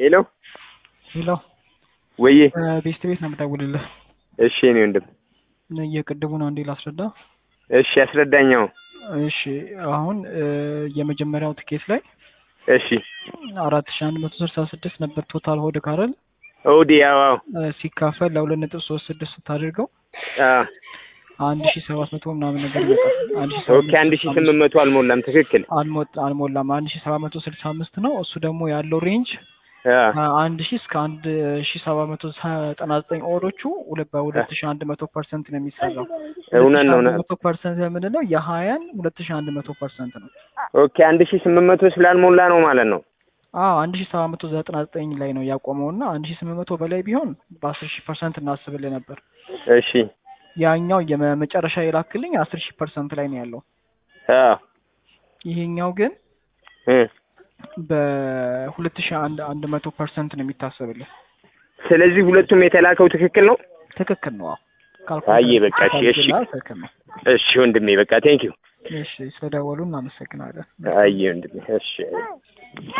ሄሎ ሄሎ ወዬ ቤስት ቤት ነው የምደውልልህ። እሺ እኔ ወንድም የቅድቡን አንዴ ላስረዳ። እሺ አስረዳኛው እሺ አሁን የመጀመሪያው ትኬት ላይ እሺ አራት ሺ አንድ መቶ ስልሳ ስድስት ነበር ቶታል ሆድ ካረል ኦዲ ያው ሲካፈል ለሁለት ነጥብ ሶስት ስድስት ስታደርገው አዎ አንድ ሺ ሰባት መቶ ምናምን ነገር ይመጣል። አንድ ሺ ኦኬ አንድ ሺህ ስምንት መቶ አልሞላም ትክክል አልሞ- አልሞላም። አንድ ሺ ሰባት መቶ ስልሳ አምስት ነው። እሱ ደግሞ ያለው ሬንጅ አዎ አንድ ሺ እስከ አንድ ሺ ሰባት መቶ ዘጠና ዘጠኝ ኦሮቹ ሁለት በሁለት ሺ አንድ መቶ ፐርሰንት ነው የሚሰራው። እውነት ነው እውነት መቶ ፐርሰንት የምንለው የሀያን ሁለት ሺ አንድ መቶ ፐርሰንት ነው። ኦኬ አንድ ሺህ ስምንት መቶ ስላልሞላ ነው ማለት ነው አዎ አንድ ሺ ሰባት መቶ ዘጠና ዘጠኝ ላይ ነው ያቆመው እና አንድ ሺ ስምንት መቶ በላይ ቢሆን በአስር ሺ ፐርሰንት እናስብልህ ነበር። እሺ ያኛው የመጨረሻ የላክልኝ አስር ሺ ፐርሰንት ላይ ነው ያለው። አዎ ይሄኛው ግን እ በሁለት ሺ አንድ አንድ መቶ ፐርሰንት ነው የሚታሰብልህ። ስለዚህ ሁለቱም የተላከው ትክክል ነው ትክክል ነው። አዎ አየ በቃ እሺ እሺ ትክክል ነው። እሺ ወንድሜ በቃ ቴንኪው እሺ ስለደወሉ እናመሰግናለን። አየ ወንድሜ እሺ